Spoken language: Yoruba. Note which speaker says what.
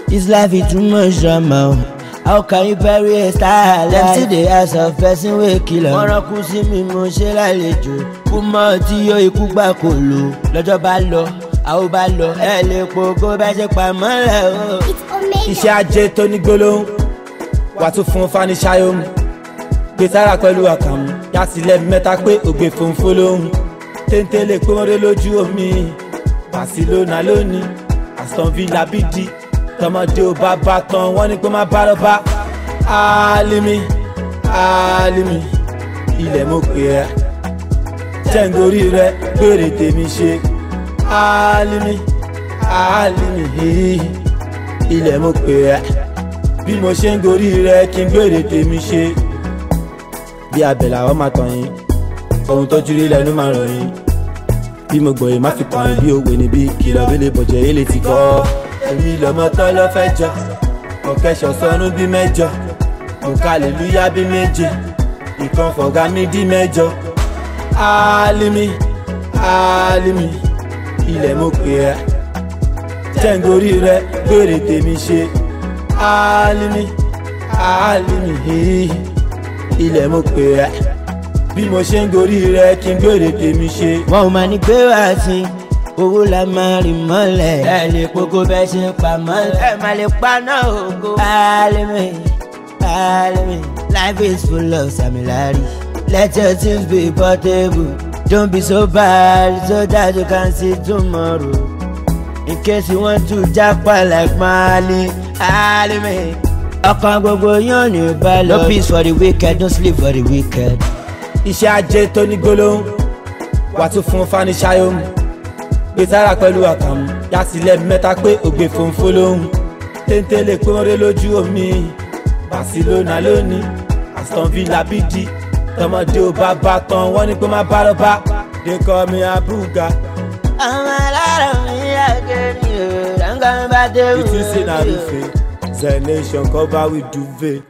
Speaker 1: This life is too much drama. How can you bury a star like Them still dey ask of person wey kill am. Wọ́n rán kú sí mi mo ṣe lálejò. Kú mọ́ tí yóò ikú gbà kò lò. Lọ́jọ́ bá lọ, àwọn bá lọ. Ẹ lè pogo bá ṣe pamọ́ rẹ̀ o.
Speaker 2: iṣẹ́ ajé tó ní gbólóhùn wà tún fún fanisayom gbé sára pẹ̀lú àkàmú yàtìlẹ̀ mẹ́ta pé ògbé fòǹfò lóhùn téńté lè pé wọ́n dé lójú omi Barcelona lónìí Aston Villa bídí tọmọdé ò bá bá tán wọ́n ní pé má bá lọ bá Alimi Alimi ilẹ̀ mo pè ẹ́ jẹ́ǹgorí rẹ gbére tèmi ṣe Alimi Alimi ilẹ̀ mo pè ẹ́ bí mo ṣe ń gorí rẹ kí n gbére tèmi ṣe bí abẹ làwọn máa tàn yín ohun tọ́jú rí lẹ́nu máa ràn yín bí mo gbọ̀yìn má fi kàn yín bí òwe níbí kìlọ̀ bí lè bọ̀jẹ̀ yé lè ti kọ́ èmi lọ́mọ tán lọ́ fẹ́ jọ ọ̀kẹ́sọ̀ sọnù bí mẹ́jọ òkàlélúyà bí méje ìkan fọ̀gá mi dí mẹ́jọ Alimi Alimi ilẹ̀ mo pè ẹ́ jẹ́ǹgorí rẹ gbére tèmi ṣe Alimi Alimi ilẹ̀ mo pè ẹ́ bí mo ṣe ń gorí rẹ kí n gbére tèmi ṣe.
Speaker 1: Wọ́n ò máa ní pé wá sí owó la máa rìn mọ́lẹ̀. Ẹ lè pogo bẹ́ẹ̀ ṣe ń pa mọ́lẹ̀. Ẹ máa lè paná ògo. Alimi Alimi life is full of samilari. Let your things be portable. Don't be so bad so that you can see tomorrow. In case you want to japa like Mali, Alimi. Ọkàn gbogbo yóò ní balẹ̀. No peace for the wicked, no sleep for the wicked.
Speaker 2: iṣẹ́ ajé tó ní gbólóhùn wà tún fún fanisayom gbé sára pẹ̀lú àkàmú yàtìlẹ̀ mẹ́ta pé ògbé fòǹfò lóhùn téńté lè pé wọ́n dé lójú omi Barcelona lónìí Aston Villa bídí tọmọdé ò bá bá tán wọ́n ní pé má bá lọ bá they call me abuga
Speaker 1: ọmọ alára mi yàgé ni o dáńgá mi bá dé wù.
Speaker 2: ìtúsí náà rúfe zenation cover with duvet